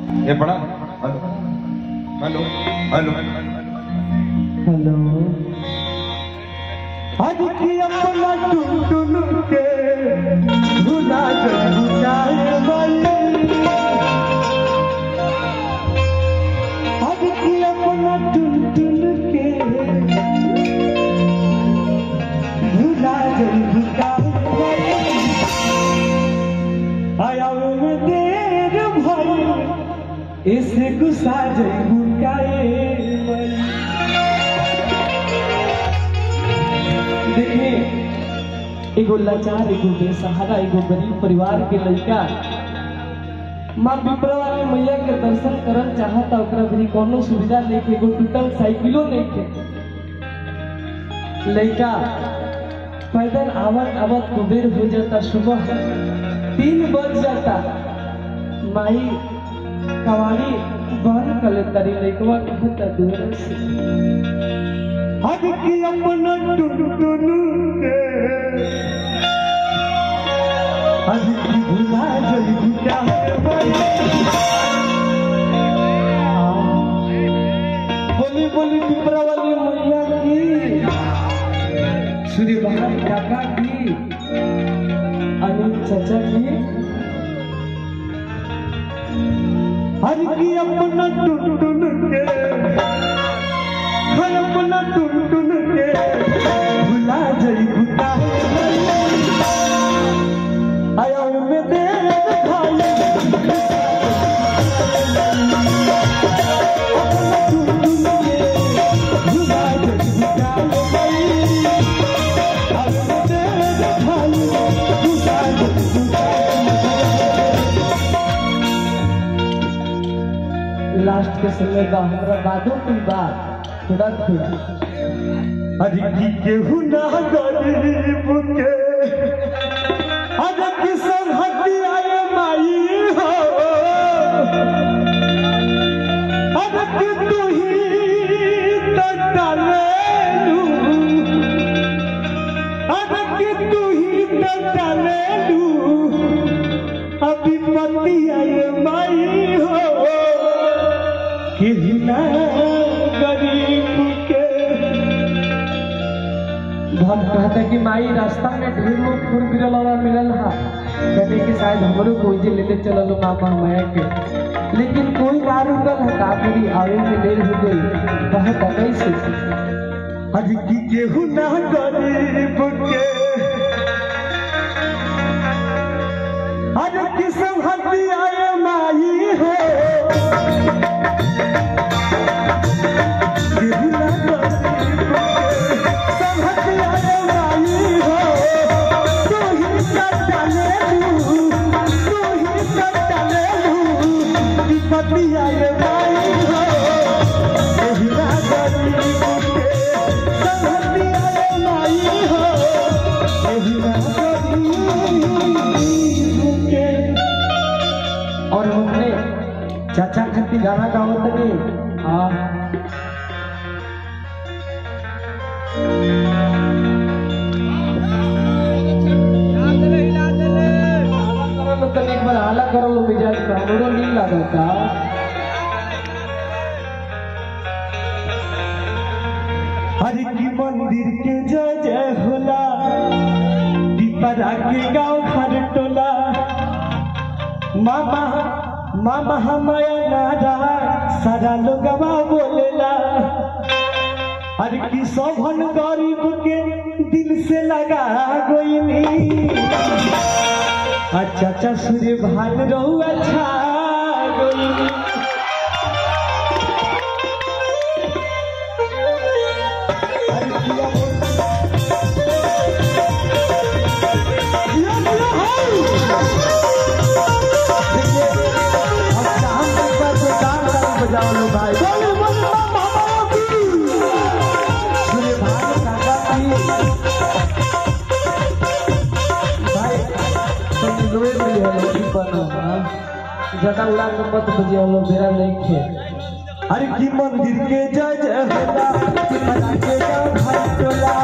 ये पढ़ा hello hello hello आज की अपना टुन टुन के भुला जब जाए वाली आज की अपना टुन टुन के भुला जब जाए वाली आया में देर भई इसे गुस्सा जब बुकाए वाली देखिए एगो लाचार एगो बेसहारा एगो गरीब परिवार के लड़का माँ पिपरा वाली मैया के दर्शन करल चाहता ओकरा भी कोनो सुविधा नहीं के एगो टूटल साइकिलो नहीं के लड़का पैदल आवत आवत कुबेर हो जाता सुबह तीन बज जाता माई कवाड़ी बंद कर लेता रे लड़कवा कहता दूर से हद की अपना टुनटुन के हद की भुला जई भुला बोली बोली पिपरा वाली मैया की सूर्य बहार काका की अनिल चाचा की हर की अपना टुनटुन के हर अपना टुन टुन के भुला जई भुला आया में दे भाई अपना टुन टुन के भुला जई भुला आया में दे भाई भुला जई भुला लास्ट के समय का हमरा बादो कोई बात थोड़ा थोड़ा अरे की केहू ना गरीब के अरे किसन हटी आए माई हो अरे कि तू ही तो डालेलू अरे कि तू ही तो डालेलू अभी पति आए माई हो कितना गरीब के भक्त कहता कि माई रास्ता में ढेर लोग फूल गिरल वाला मिलल हा कहते कि शायद हमरो कोई जे लेते चलल हो मामा माया के लेकिन कोई ना रुकल है का मेरी आवे में देर हो गई कहता कैसे आज की केहू ना गरीब के आज किसम हती आए माई हो और हमने चाचा खत्ती गाना गावत तनी हाँ करलो तनी एक बार हाला करलो मिजाज का हमरो नील लागता हरि की मंदिर के जय जय होला दीपरा के गांव घर टोला मामा मामा हमाया नारा सारा लोगवा बोलेला हर की सौभन गरीब के दिल से लगा गोइनी अच्छा अच्छा सूर्य भान रहू अच्छा गोइनी हर किया यो यो हाय देखिए अब शाम तक का तो गान गान बजाओ लो भाई बोले बोले मामा की सूर्य भान काका की भाई तुम लोए मिले हो लोग बनो ज्यादा उड़ा के मत बजे लो मेरा नहीं खे हर की मंदिर के जय जय होला सिमरा के गाँव भाई टोला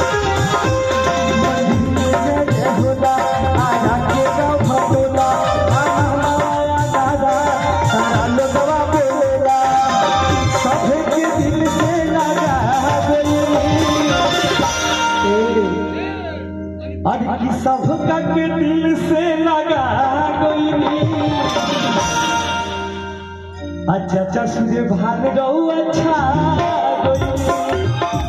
मंदिर के जय जय होला आरा के गाँव भटोला चाचा सूर्य भान रहू अच्छा गइल।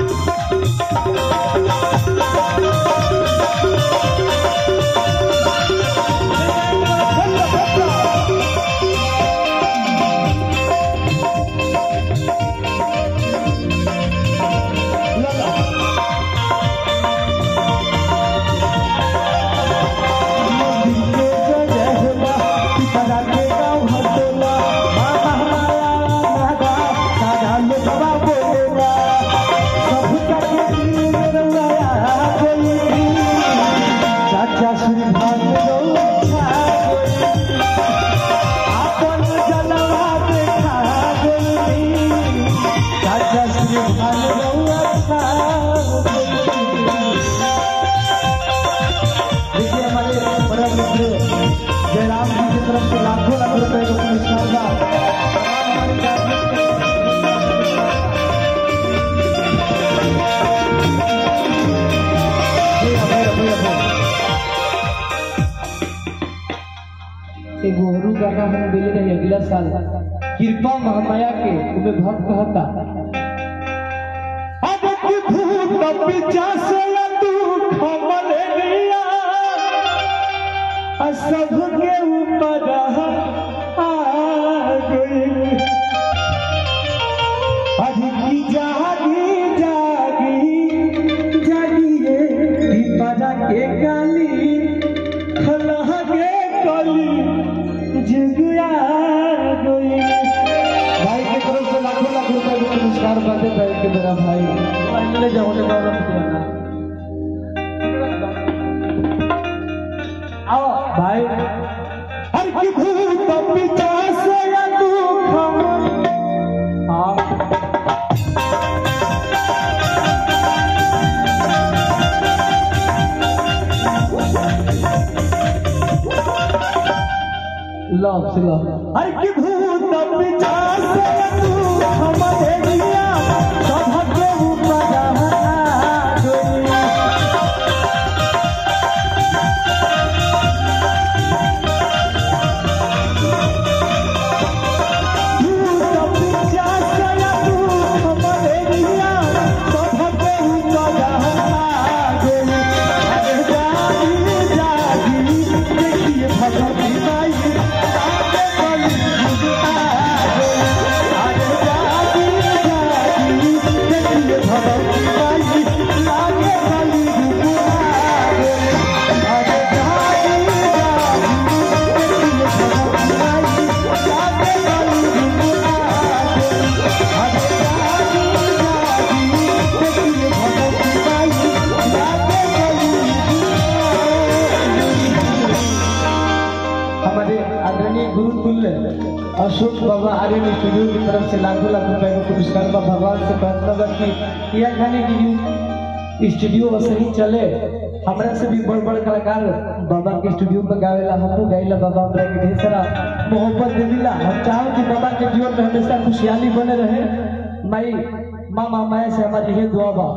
चाचा श्री भागवत आपन जलवा देखा गई चाचा श्री भागवत देखिए हमारे बड़ा मित्र जयराम जी की तरफ से लाखों लाख रुपए का पुरस्कार था जी, अभय, अभय, अभय। एगो औरू गाना हम गए रहे अगला साल कृपा महामाया के उमे भक्त कहता अब की भूत पिचास तू खमल लिया आ सब के ऊपर आ गई आज की जागी जागी जागिए पिपरा के गाली खलह के कली जुगिया गई भाई के तरफ से लाखों लाख रुपए के पुरस्कार बातें बैठ के मेरा भाई पहले जाओ ने गौरव किया ना आओ भाई हर की भूत पिता से या दुख हाँ लव से लव हर की भूत विचार से तू हमारे दिया सब के ऊपर आ गई भूत विचार से तू हमारे दिया सब के ऊपर आ गई अरे जागी जागी देखिए भगवती माई आगे बली आ गई अरे जागी जागी देखिए भगवती माई आगे बली आ गई अरे जागी जागी देखिए भगवती माई आगे बली आ गई अरे जागी जागी देखिए भगवती माई आगे बली हमारे आदरणीय गुरुकुल अशोक बाबा आर्यन स्टूडियो की तरफ से लाखों लाख रुपए का पुरस्कार बा भगवान से प्रार्थना बा कि यह खाने की जो स्टूडियो बस ही चले हमरा से भी बड़ बड़ कलाकार बाबा के स्टूडियो पे गावेला हमहू गाइला बाबा हमरा के ढेर सारा मोहब्बत देविला हम चाहो कि बाबा के जीवन में हमेशा खुशहाली बने रहे माई माँ माया से हमारी ये दुआ बा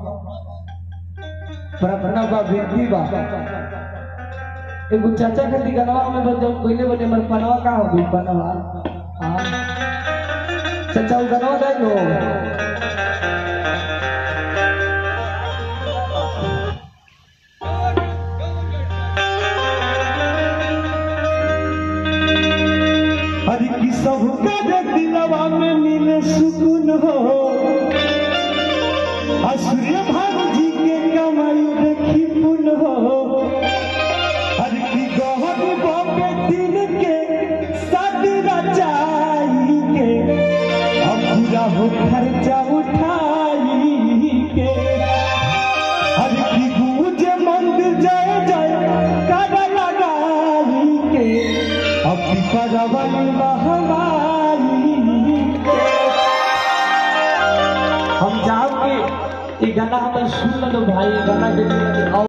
प्रार्थना बा विनती बा एगो चाचा खातिर गनवा में बन जाओ पहले बने हमर पनवा का हो गई पनवा हाँ चाचा वो गनवा दे लो हरि की सब के दिलवा में मिले सुकून हो आ सूर्य भानु जी के कमाई देखी पुन हो हर की गहन बॉम्बे दिन के शादी रचाई के अब पूरा हो खर्चा उठाई के हर की गूंज मंदिर जय जय कर लगाई के अब पिपरवन महमारी के हम चाहब कि ये गाना हमें सुन लो भाई गाना के